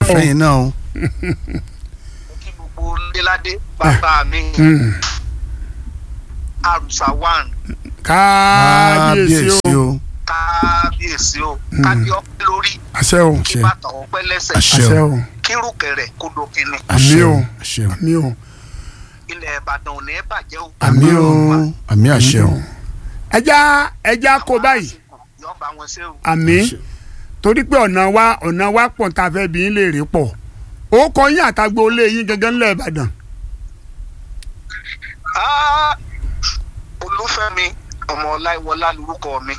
fẹ́yìn náà o. kí gbogbo léládé bàbá mi Mm. àrùsà one kábíyèsí o kábíyèsí o. kábíyèsí o kádé ọpẹ́ lórí àṣẹ o kí Àṣẹ. bàtà ọpẹ́ lẹ́sẹ̀ Àṣẹ. àṣẹ o kírùkẹrẹ kó dókinni àmì o àṣẹ o. àmì o ilẹ̀ ìbàdàn ò ní bàjẹ́ o. àmì o àmì àṣẹ o. ẹja ẹja kó báyìí yọ bá wọn ṣe o. àmì torí pé ọ̀nà wa ọ̀nà wa pọ̀ tá a fẹ́ bí yín lè rí pọ̀ ó kọ yín àtàgbò olé yín gangan ńlẹ̀ ìbàdàn Ah, olúfẹ́mi ọmọ ọláìwọlá lorúkọ mi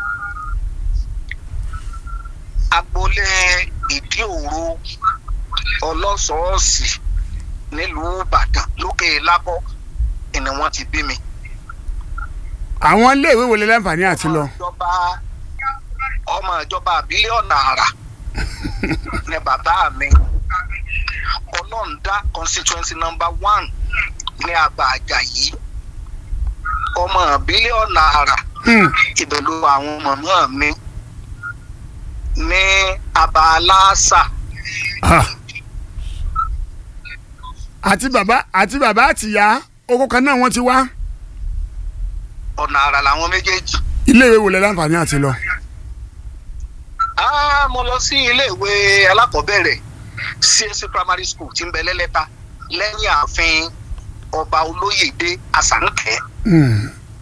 agboolé ìdí òru ọlọ́sọ̀ọ́sì nílùú ìbàdàn lókè lábọ́ ni wọ́n ti bí mi. àwọn iléèwé wo lè láǹfààní àti lọ ọmọ ìjọba ọmọ ìjọba àbílẹ̀ ọ̀nà àrà ni bàbá mi ọlọ́ọ̀dá constituency number one ní àbá àjàyí ọmọ ìbílẹ̀ ọ̀nà àrà Hmm, ibẹ̀ ló wà àwọn màmá mi ní àbá aláàsà ah. àti bàbá àti bàbá àtìyá oko kan náà wọ́n ti wá ọ̀nà àrà làwọn méjèèjì. iléèwé wo lè láǹfààní àti lọ Ah, mo lọ sí iléèwé alákọ̀ọ́bẹ̀rẹ̀ CAC primary school tí ń bẹ lẹ́lẹ́ta lẹ́yìn ààfin ọba olóyèdè àsànkẹ́. Hmm,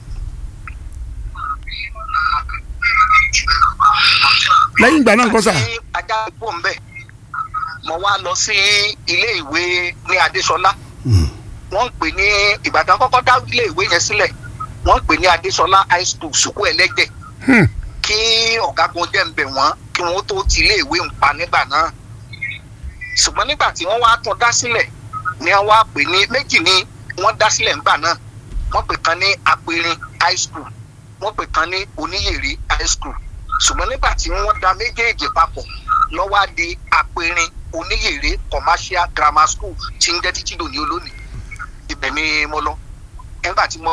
lẹ́yìn ìgbà náà kọ́ sà àti ajá ìbò ń bẹ̀ mo wá lọ sí ilé ìwé ní adéṣọlá Mm. wọ́n ń pè ní ìbàdàn kọ́kọ́ dá ilé ìwé yẹn sílẹ̀ wọ́n ń pè ní adéṣọlá high school sùkú ẹlẹ́gbẹ̀ Hmm, kí ọ̀gágun jẹ́ ń bẹ̀ wọ́n kí wọ́n tó ti ilé ìwé ń pa nígbà náà ṣùgbọ́n nígbà tí wọ́n wá tún dá sílẹ̀ ni wọ́n wá pè ní méjì ni wọ́n dá sílẹ̀ ńgbà náà wọ́n pè kan ní apẹ̀rin high school wọ́n pè kan ní oníyèrè high school ṣùgbọ́n nígbà tí wọ́n da méjèèjì papọ̀ lọ́wọ́ á di apẹ̀rin oníyèrè commercial grammar school tí ń jẹ́ títí dòní olónìí ibẹ̀ ni mo lọ nígbà tí mo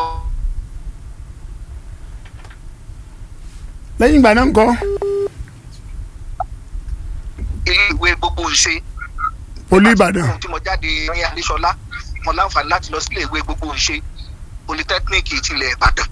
lẹ́yìn ìgbà náà kọ́ ilé ìwé gbogbo ìṣe olú ìbàdàn tí mo jáde ní adéṣọlá mo láǹfààní láti lọ sílé ìwé gbogbo ìṣe polytechnic tilẹ̀ ìbàdàn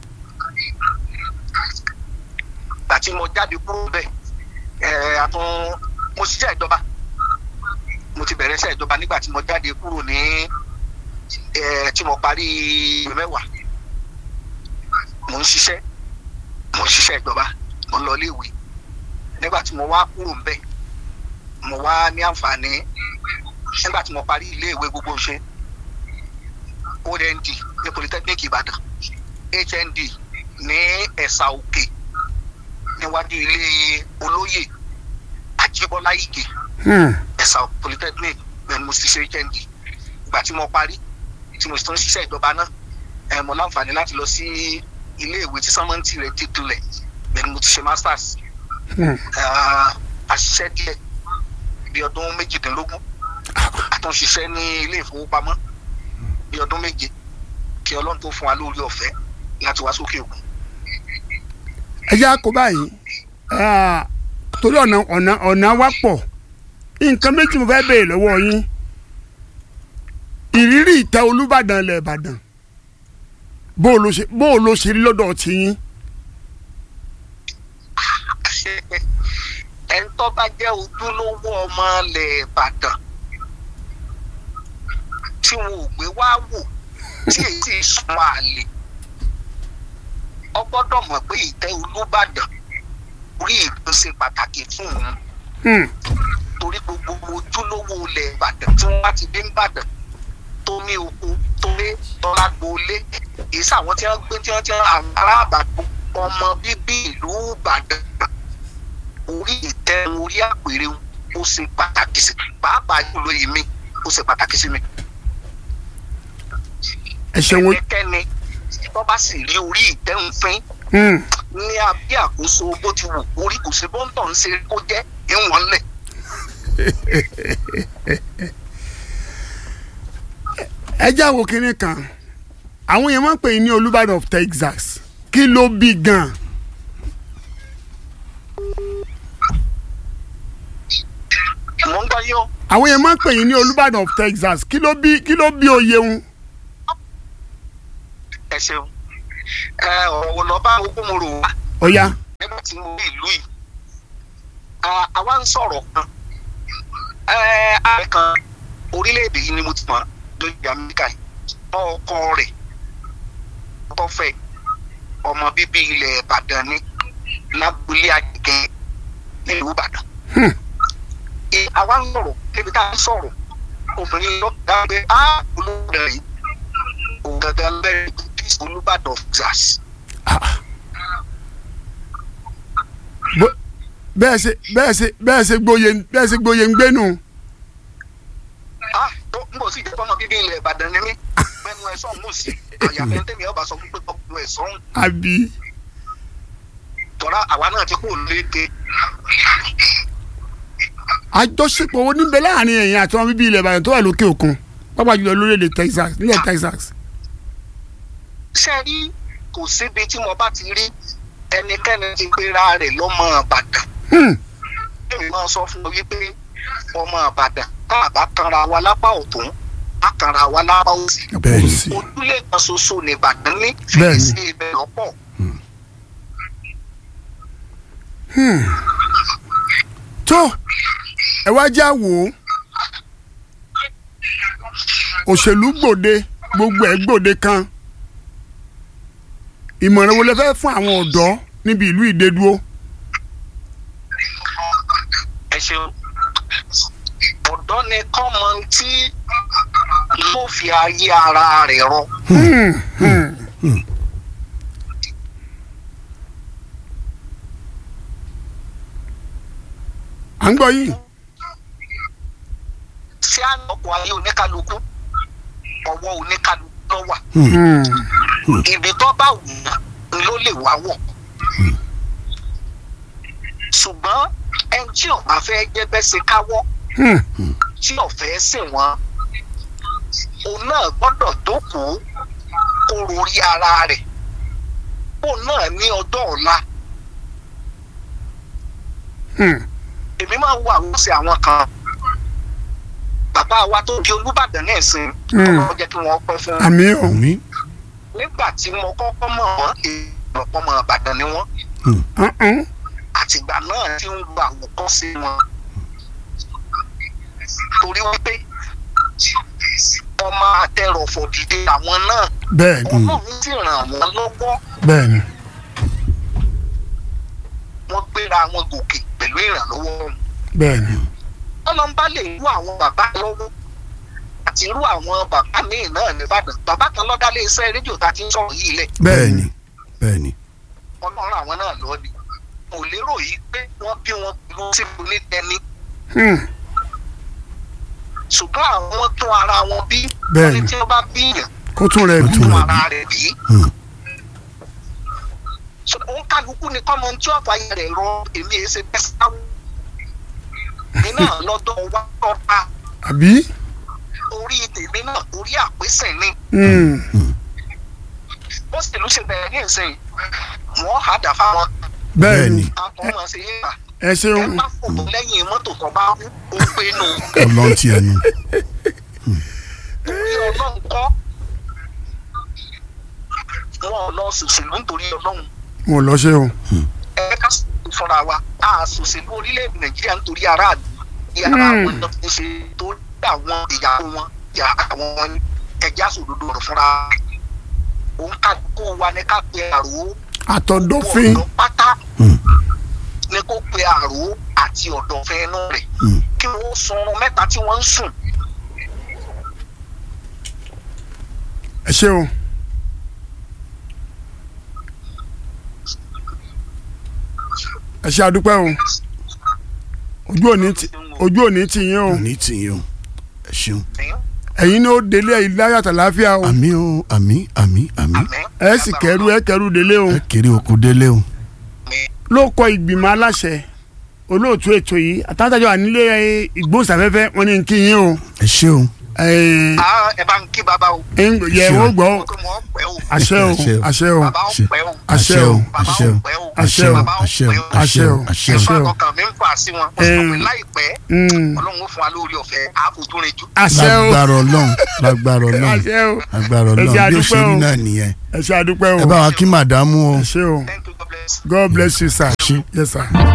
gbà tí mo jáde kúrò bẹ́ẹ̀ ẹ̀ àtún mo ṣiṣẹ́ ìjọba mo ti bẹ̀rẹ̀ iṣẹ́ ìjọba nígbà tí mo jáde kúrò ní ẹ̀ tí mo parí ìwé mẹ́wàá mo ń ṣiṣẹ́ mo ń ṣiṣẹ́ ìjọba mo ń lọ ilé ìwé nígbà tí mo wá kúrò ń bẹ̀ mo wá ní àǹfààní nígbà tí mo parí ilé ìwé gbogbo ṣe ond ní polytechnic ìbàdàn hnd ní ẹ̀sà òkè níwájú ilé olóyè àjíbọ́lá ìgè Hmm, ẹ̀sà polytechnic bẹ́ẹ̀ mo ti ṣe hnd ìgbà tí mo parí tí mo sì tún ṣiṣẹ́ ìjọba náà ẹ̀ mo láǹfààní láti lọ sí ilé ìwé tí sọ́mọ́ǹtì rẹ̀ ti tulẹ̀ bẹ́ẹ̀ ni mo ti ṣe masters hmm. àṣìṣe díẹ̀ bí ọdún méjìdínlógún àtúnṣiṣẹ́ ní ilé ìfowópamọ́ bí ọdún méje kí ọlọ́run tó fún wa lórí ọ̀fẹ́ láti wá sókè òkun. ẹ jẹ́ àkó báyìí Ah, torí ọ̀nà ọ̀nà ọ̀nà wa pọ̀ nǹkan méjì mo fẹ́ béèrè lọ́wọ́ yín ìrírí ìtẹ́ olúbàdàn ilẹ̀ ìbàdàn bó o ló ṣe bó o ló ṣe rí lọ́dọ̀ tí yín ẹni tó bá jẹ́ ojúlówó ọmọ ilẹ̀ ìbàdàn tí wọn ò gbé wá wò tí èyí sì súnmọ́ àlè ọ gbọ́dọ̀ mọ̀ pé ìtẹ́ olúbàdàn orí ìlú ṣe pàtàkì fún òun Hmm, torí gbogbo ojúlówó ilẹ̀ ìbàdàn tí wọ́n bá ti dé ìbàdàn tó ní oko tó lé tọ́lá gbolé èyí sàwọn tí wọ́n gbé tí wọ́n ti àwọn ará àbàdàn ọmọ bíbí ìlú ìbàdàn orí ìtẹ́ orí àpèrè ó ṣe pàtàkì sí pàápàá jùlọ èmi ó ṣe pàtàkì sí mi. ẹ ṣeun ẹnikẹ́ni tó bá sì rí orí ìtẹ́ ń fín Hmm, ní abẹ́ àkóso bó ti wù orí kò sí bọ́ńtọ̀ ń ṣe kó jẹ́ ìwọ̀n lẹ̀. ẹ jẹ́ àwò kínní kan àwọn yẹn máa ń pè é ní olúbàdàn of texas kí ló bí gan mo ń gbọ́ yín o. àwọn yẹn máa ń pè yín ní olùbàdàn of texas kí ló bí kí ló bí oyè ń. ẹ ṣeun ẹ ọ̀rọ̀ wo lọ bá ogún mo rò wá ọ̀ya nígbà tí mo rí ìlú yìí À- àwa ń sọ̀rọ̀ kan ẹ ààrẹ kan orílẹ̀-èdè yìí ni mo ti mọ̀ lórí amẹ́ríkà yìí ọkọ rẹ̀ tó fẹ́ ọmọ bíbí ilẹ̀ ìbàdàn ní lábúlé àjẹgẹ́ nílùú ìbàdàn. Hmm. Ẹ, àwa ń sọ̀rọ̀ níbi tá a ń sọ̀rọ̀ obìnrin lọ dá pé á olùbàdàn yìí òun gangan bẹ̀rẹ̀ olùbàdàn zas. Bó- bẹ́ẹ̀ ṣe bẹ́ẹ̀ ṣe bẹ́ẹ̀ ṣe gbóye bẹ́ẹ̀ ṣe gbóye ń gbénu. ah tó ń bọ̀ sí ìjọba ọmọ bíbí ilẹ̀ ìbàdàn ni mí mẹ́nu ẹ̀ sọ̀hún mú sí àyàfẹ́ tẹ̀mí ọba sọ pé ọkùnrin ẹ̀ sọ̀hún àbí tọ́ra àwa náà ti kú léde àjọṣepọ̀ wo níbẹ̀ láàrin ẹ̀yin àti wọn bíbí ilẹ̀ ìbàdàn tó wà lókè òkun pápá jùlọ lórílẹ̀‐èdè texas nílẹ̀ texas. ṣe rí kò síbi tí mo bá ti rí ẹnikẹ́ni ti gbéra rẹ̀ lọ́mọ ìbàdàn Hmm. èmi máa sọ fún ọ wípé ọmọ ìbàdàn tá a bá kanra wa lápá ọ̀tún á kanra wa lápá òsì Bẹ́ẹ̀ni. Kò sí. ojúlé kan ṣoṣo ní ìbàdàn ní Bẹ́ẹ̀ni. fèrèsé ibẹ̀ lọ́pọ̀ tó ẹ wá já wò ó òṣèlú gbòde gbogbo ẹ̀ gbòde kan ìmọ̀ràn wo lẹ fẹ́ fún àwọn ọ̀dọ́ níbi ìlú ìdẹ́dúró. ẹ ṣeun ọ̀dọ́ ni kọ́mọ tí yóò fi ayé ara rẹ̀ rọ. Hmm, hmm. à ń gbọ́ yìí. sí àlọ́kọ̀ ayé oníkálukú ọwọ́ oníkálukú ló wà Hmm. ibi tó bá wù ú ló lè wá wọ̀ ṣùgbọ́n ẹni tí ò bá fẹ́ jẹ́ bẹ́ẹ̀ ṣe káwọ́ Hmm. tí ò fẹ́ sìn wọ́n òun náà gbọ́dọ̀ jókòó kó rorí ara rẹ̀ òun náà ní ọjọ́ ọ̀la Hmm. èmi máa ń wo àwọn sí àwọn kan bàbá wa tó di olúbàdàn náà sìn Mm. ọlọ́run jẹ́ kí wọ́n pẹ́ fún àmì ò àmì nígbà tí mo kọ́kọ́ mọ̀ wọ́n èèyàn ọmọ ìbàdàn ni wọ́n Uh-uh. àtìgbà náà tí ń gba àwòkọ́ṣe wọn torí wípé ọmọ àtẹrọ̀fọ̀ dìde àwọn náà bẹ́ẹ̀ ni ọlọ́run sì ràn wọ́n lọ́wọ́ bẹ́ẹ̀ ni wọ́n gbéra wọn gòkè pẹ̀lú ìrànlọ́wọ́ wọn. bẹ́ẹ̀ ni ọlọ́mbà lè rú àwọn bàbá lọ́wọ́ àti irú àwọn bàbá míì náà nìbàdàn bàbá kan lọ́dá lé iṣẹ́ rédíò tá a ti ń sọ̀rọ̀ yìí lẹ̀ bẹ́ẹ̀ni bẹ́ẹ̀ni ọlọ́run àwọn náà lọ ni kò lérò yìí pé wọ́n bí wọn pẹ̀lú síbi onítẹni Hmm. ṣùgbọ́n àwọn tún ara wọn bí Bẹ́ẹ̀ni. wọ́n ní tí wọ́n bá bíyàn kó tún rẹ̀ bí tún tún rẹ̀ ara rẹ̀ bí. Hmm. So, òun kálukú ni kọ́mọ tí ọ̀fà yẹn rẹ̀ rọ èmi èsè bẹ́ẹ̀ sáwọ́ mi náà lọ́dọ̀ wá tọ́ta àbí. orí tèmi náà orí àpèsè ni Hmm. bó sì ló ṣe bẹ̀rẹ̀ ní ìsìn wọ́n hà dà fáwọn bẹ́ẹ̀ ni Bẹ́ẹ̀ni. akọ́mọ sí yín bà ẹ ẹ ṣeun má fòtò lẹ́yìn mọ́tò tó bá kú ó gbé nù ọlọ́run ti ẹnu torí ọlọ́run kọ́ wọn ò lọ sòṣèlú nítorí ọlọ́run mo lọ ṣe o. ẹ ká sòṣèlú fúnra wa a sòṣèlú orílẹ̀-èdè nàìjíríà nítorí aráàlú ní ara Hmm. àwọn tó ṣe tó dá àwọn ìyàwó wọn ìyá àwọn ẹja sòdodo rẹ̀ fúnra òun ká kó wa ní ká pe àrò àtọ̀dọ́fín ọ̀dọ́ pátá Hmm. ní kó pe àrò àti ọ̀dọ̀fẹ́ inú rẹ̀ Hmm. kí wọ́n sunrun mẹ́ta tí wọ́n ń sùn ẹ ṣe o. ẹ ṣe àdúpẹ́ o ojú òní ti ojú òní ti yín o òní tì yín o ẹ ṣeun ẹ̀yin ní ó délé ẹ̀yin láyàtọ̀ láfíà o àmì o àmì àmì àmì àmín. ẹ sì kẹrù ẹ kẹrù délé o ẹ kéré oko délé o ló kọ ìgbìmọ̀ aláṣẹ olóòtú ètò yìí àtàtàjọ ànílé ìgbóhùnsáfẹ́fẹ́ wọn ní kí yín o ẹ ṣé o ẹ Ah, ẹ bá ń kí bàbá o. yẹ Ṣé o? wọ́n gbọ́ Kó mọ̀ ọ́ pẹ́ o. àṣẹ o Àṣẹ o. àṣẹ o Bàbá ó Ṣé. pẹ́ o. àṣẹ o Bàbá àṣẹ ó o pẹ́ o. àṣẹ o Bàbá ó àṣẹ o pẹ́ o. àṣẹ o àṣẹ o Ẹ̀fọ́ o. àkọ́kàn mi ń fà sí wọn. Wọ́n sọ pé Em. láìpẹ́ Mm. Ọlọ́run ó fún wa lórí ọ̀fẹ́ àbójú rìn jù. àṣẹ o lágbára Ọlọ́run lágbára Ọlọ́run àṣẹ o lágbára Ẹ Ọlọ́run ṣé bí ó ṣe àdúpẹ́ rí o. náà nìyẹn ẹ ṣe àdúpẹ́ o ẹ bá wa kí màdámù o. ẹ ṣé o Thank you, God bless. God bless you sir Ṣé. yes sir.